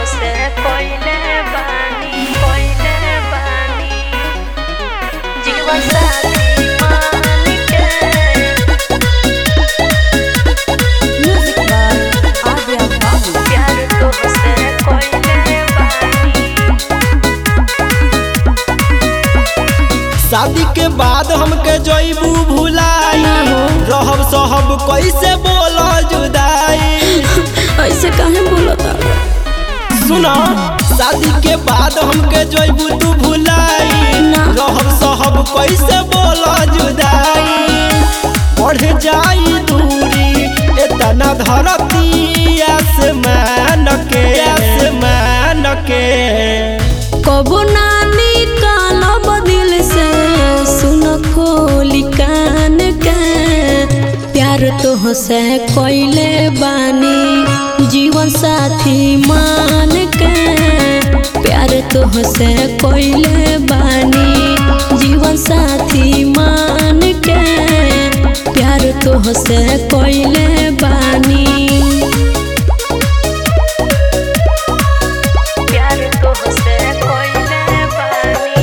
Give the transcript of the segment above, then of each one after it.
से कोइले बानी कोइले बानी जीवन साथी मान के Music by Adya Babu. प्यार तुमसे कोइले बानी शादी के बाद हमके जईबू भुलाई रहब सहब कैसे बोल जुदाई ऐसे काहे बोलता सुनो शादी के बाद हमके जईबू तू भुलाई ना। रहब सहब कैसे बोल जुदाई बढ़ जाई दूरी इतना धरती आसमान के आसमान के कबो नानी काला बदिल से सुन खोली कान के प्यार तो से कोइले बानी जीवन साथी मान के प्यार तो से कोइले बानी जीवन साथी मान के प्यार तो से कोइले बानी प्यार तुमसे कोइले बानी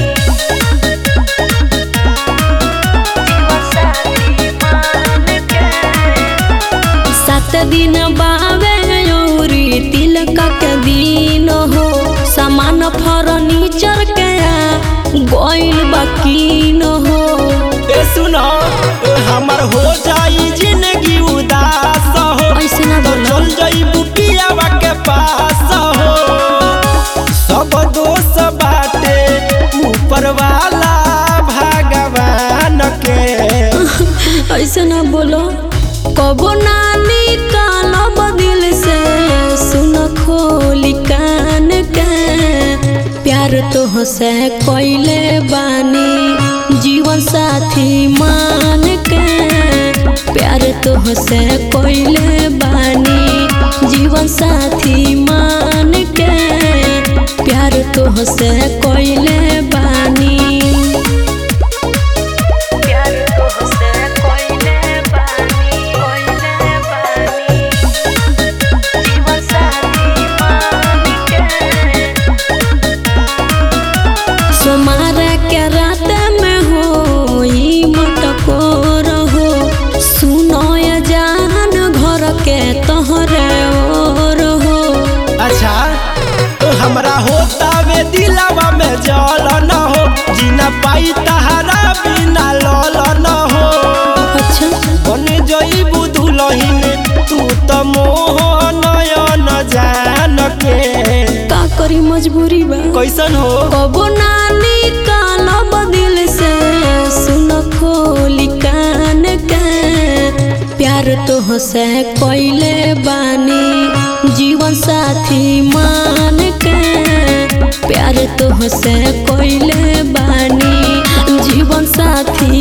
जीवन साथी मान के सात दिन बावे औरी तिलक के दिन हो सामान फर्नीचर के गोइल बाकीन हो ए सुनो ए हमर हो जाई जिंदगी उदास हो ऐसे ना तो बोलो चल जाइबू पियावा के पास हो सब दोष बाटे ऊपर वाला भगवान के ऐसे ना बोलो कबो नानी काला बदिल से सुन खोली कान के प्यार तो से कोइले बानी जीवन साथी मान के प्यार तो से कोइले बानी जीवन साथी मान के प्यार तो से कोइले बानी प्यार तुमसे कोइले बानी कोइले बानी जीवन साथी मान के सोमार के रात में हो ई मटको रहो सुनो ये जान घर के तोहरे ओर हो अच्छा तो हमरा होता वे दिलावा में जल न हो जीना पाई तहरा बिना लल न हो अच्छा बन जईबू दुलहिन तू त मोह नयन जान के का करी मजबूरी बा कैसन हो कबो नानी काला बदिल से सुन खोली कान के प्यार तो से कोइले बानी जीवन साथी मान के प्यार तो से कोइले बानी जीवन साथी